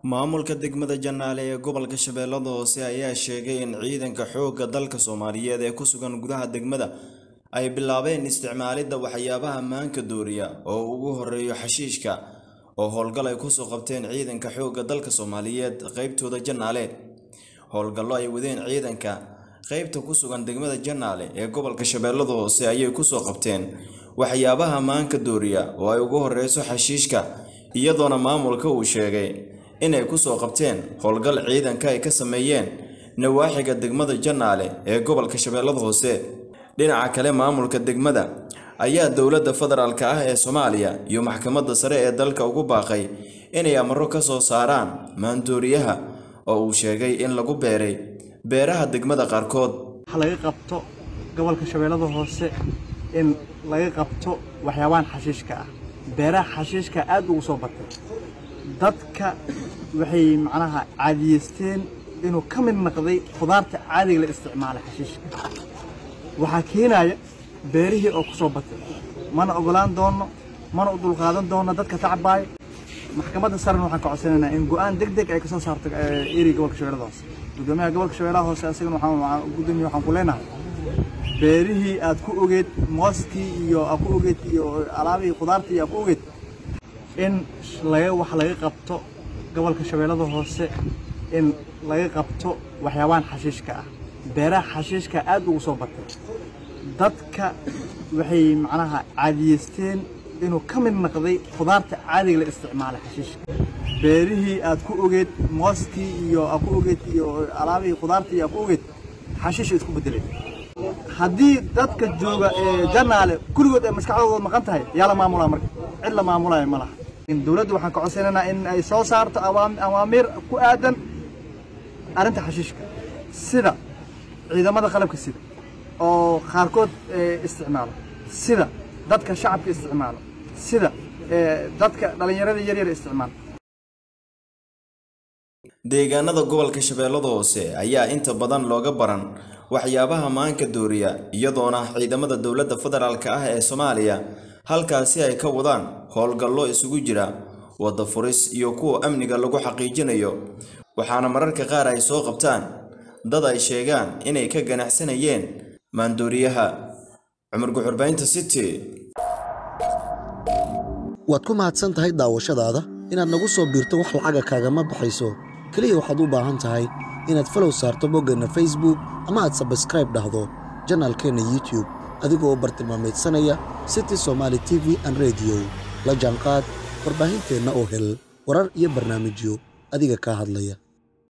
maamulka degmada janaale ee gobolka shabeellada hoose ayaa sheegay in ciidanka xoogga dalka soomaaliyeed ee ku sugan gudaha degmada ay bilaabeen isticmaalidda waxyaabaha maanka dooriya oo ugu horeeyo xashiishka oo howlgal ay kusoo qabteen ciidanka xoogga dalka soomaaliyeed qeybtooda janaale howlgallo ay wadeen ciidanka qeybta ku sugan degmada janaale ee gobolka shabeellada hoose ayay kusoo qabteen waxyaabaha maanka dooriya oo ay ugu horeyso xashiishka iyadoona maamulka uu sheegay inay kusoo qabteen howlgal ciidanka ay ka sameeyeen nawaaxiga degmada janaale ee gobolka shabeellada hoose dhinaca kale maamulka degmada ayaa dowladda federaalk ah ee soomaaliya iyo maxkamadda sare ee dalka ugu baaqay inay amaro ka soo saaraan maandooriyaha oo uu sheegay in lagu beeray beeraha degmada qaarkood waxa laga qabto gobolka shabeellada hoose in laga qabto waxyaabahan xashiishka ah beeraha xashiishka aad ugu soo batay dadka waxay macnaha caadiyeysteen inuu ka mid noqday khudaarta caadiga la isticmaala xashiishka waxaa keenaya beerihii oo ku soo batay mana ogolaan doono mana u dulqaadan doono dadka tacbaaya maxkamadda sarena waxaan ka codsanaynaa in go'aan deg deg ay ka soo saarto eri gobolka shabeellada hoose gudoomiyaha gobolka shabeellaha hoose asagana waxaan gudoomiya waxaan ku leenahay beerihii aad ku ogeed mooskii iyo aad ku ogeed iyo alaabihii khudaartii aad ku ogeed in laga wax laga qabto gobolka shabeellada hoose in laga qabto waxyaabahan xashiishka ah beeraha xashiishka aad ugu soo batay dadka waxay macnaha caadiyeysteen inuu ka mid noqday khudaarta caadiga la isticmaala xashiishka beerihii aad ku ogeed mooskii iyo aad ku ogeed iyo alaabihii khudaartii aad ku ogeed xashiisha isku bedeleen haddii dadka jooga ee janaale kulligood ay maskaxdooda maqan tahay yaa la maamulaa marka cid la maamulaya ma laha dowladda waxaan ka codsanaynaa in ay soo saarto awaamiir ku aadan arrinta xashiishka sida ciidamada qalabka sida oo qaarkood isticmaalo sida dadka shacabka isticmaalo sida dadka dhallinyarada yaryar isticmaalo deegaanada gobolka shabeellada hoose ayaa inta badan looga baran waxyaabaha maanka dooriya iyadoona ciidamada dowladda federaalk ah ee soomaaliya halkaasi ay ka wadaan howlgallo isugu jira wadda furis iyo kuwa amniga lagu xaqiijinayo waxaana mararka qaar ay soo qabtaan dad ay sheegaan inay ka ganacsanayeen maandooriyaha cumar guxurbaynta city waad ku mahadsan tahay daawashadaada inaad nagu soo biirto wax lacaga kaagama baxayso keliya waxaad u baahan tahay inaad falow saarto boggeenna facebook ama aad sabskraib dhahdo janaalkeenna youtube adigoo u bartilmaamaydsanaya city somaali t v an rediyo la jaanqaad warbaahinteenna oo hel warar iyo barnaamijyo adiga kaa hadlaya